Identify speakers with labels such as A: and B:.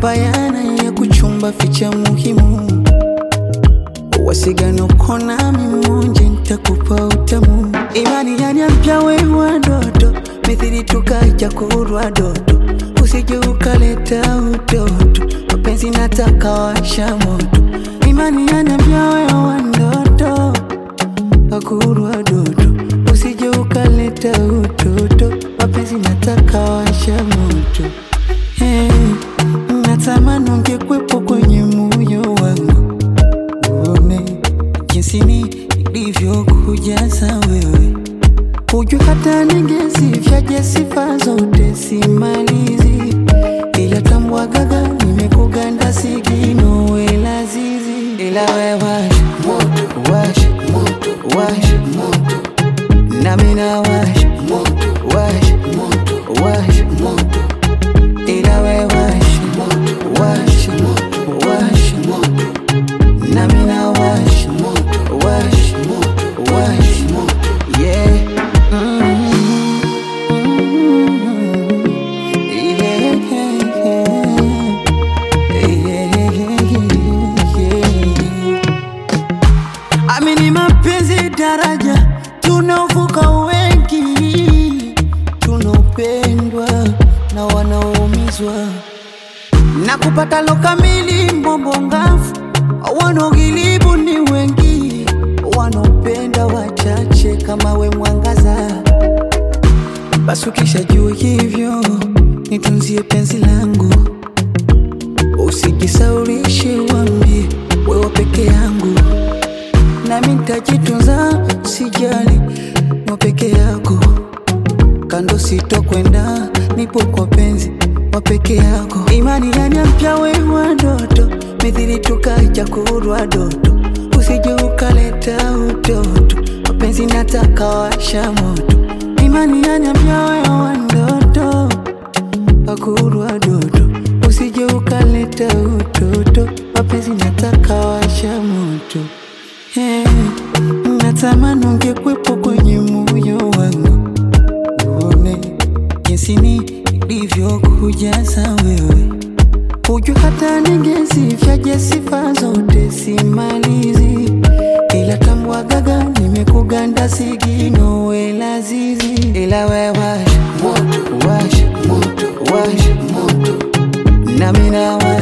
A: bayana ya kuchumba ficha muhimu wasigano kona mimonje ntakupa utamu imani yaniampya wewa ndoto mithili tukaja kurwa doto usije ukaleta utoto mapenzi nataka washa moto imani yaniampya wewa ndoto akurwa doto usije ukaleta utoto mapenzi nataka washa moto hey, natamani ungekwepo kwenye moyo wangu uone jinsi nilivyokujaza wewe, hujua hata ningesifyaje sifa zote simalizi, ila tambwagaga nimekuganda sigino wela zizi, ila we wash moto wash moto wash moto nami na wash moto wash moto wash moto ila we wash moto wash moto wash moto nami na wash moto wash moto wash moto yeah mm yeah yeah amini mapenzi daraja tunaovuka wengi tunaopendwa na wanaoumizwa na kupata lo kamili mbobongafu wanaogilibu ni wengi wanaopenda wachache kama we mwangaza basi ukishajua hivyo nitunzie penzi langu usijisaulishe wambie wewe peke yangu nami nitajitunza sijali mwa peke yako kando sitokwenda nipo kwa penzi wa peke yako imani yani mpya wewa ndoto mithili tukaja kurwa doto usije ukaleta utoto mapenzi nataka washa moto imani yani mpya wewa ndoto akurwa doto usije ukaleta utoto mapenzi nataka washa moto hey, natamani ungekwepo kwenye moyo wangu uone jinsi nilivyokujaza wewe, hujua hata ningesifyaje sifa zote simalizi, ila tambwagaga nimekuganda sigino wela zizi, ila we wash moto wash moto wash moto nami na wash